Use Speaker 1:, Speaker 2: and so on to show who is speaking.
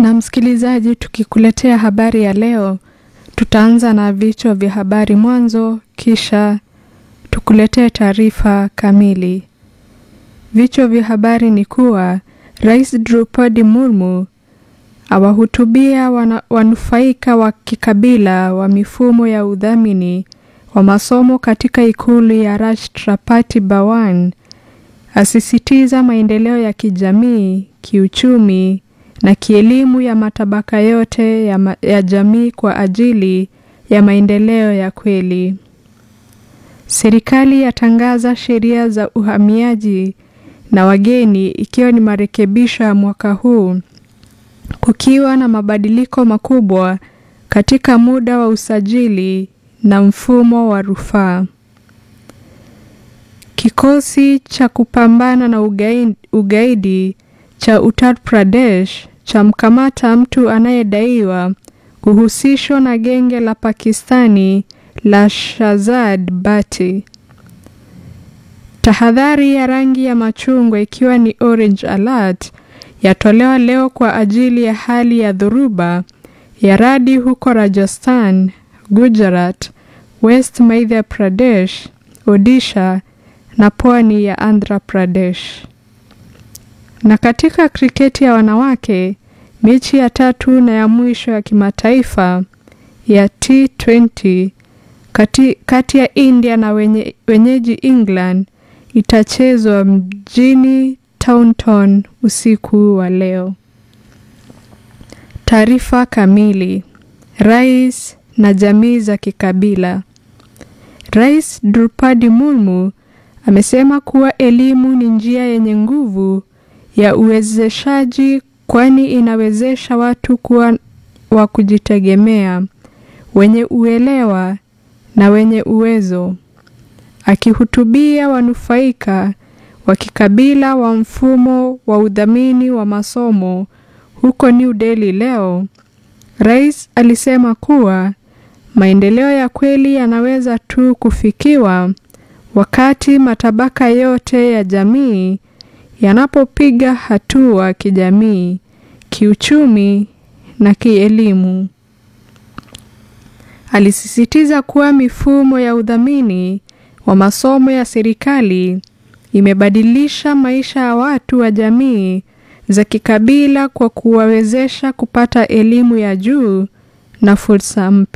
Speaker 1: Na msikilizaji, tukikuletea habari ya leo, tutaanza na vichwa vya habari mwanzo, kisha tukuletee taarifa kamili. Vichwa vya habari ni kuwa Rais Draupadi Murmu awahutubia wana, wanufaika wa kikabila wa mifumo ya udhamini wa masomo katika ikulu ya Rashtrapati Bhawan, asisitiza maendeleo ya kijamii, kiuchumi na kielimu ya matabaka yote ya, ma, ya jamii kwa ajili ya maendeleo ya kweli. Serikali yatangaza sheria za uhamiaji na wageni ikiwa ni marekebisho ya mwaka huu kukiwa na mabadiliko makubwa katika muda wa usajili na mfumo wa rufaa. Kikosi cha kupambana na ugaidi, ugaidi cha Uttar Pradesh cha mkamata mtu anayedaiwa kuhusishwa na genge la Pakistani la Shahzad Bhatti. Tahadhari ya rangi ya machungwa ikiwa ni orange alert yatolewa leo kwa ajili ya hali ya dhoruba ya radi huko Rajasthan, Gujarat, West Madhya Pradesh, Odisha na pwani ya Andhra Pradesh. Na katika kriketi ya wanawake, mechi ya tatu na ya mwisho ya kimataifa ya T20 kati, kati ya India na wenye, wenyeji England itachezwa mjini Taunton usiku wa leo. Taarifa kamili. Rais na jamii za kikabila. Rais Draupadi Murmu amesema kuwa elimu ni njia yenye nguvu ya uwezeshaji kwani inawezesha watu kuwa wa kujitegemea, wenye uelewa na wenye uwezo. Akihutubia wanufaika wa kikabila wa mfumo wa udhamini wa masomo huko New Delhi leo, rais alisema kuwa maendeleo ya kweli yanaweza tu kufikiwa wakati matabaka yote ya jamii yanapopiga hatua kijamii, kiuchumi na kielimu. Alisisitiza kuwa mifumo ya udhamini wa masomo ya serikali imebadilisha maisha ya watu wa jamii za kikabila kwa kuwawezesha kupata elimu ya juu na fursa mpya.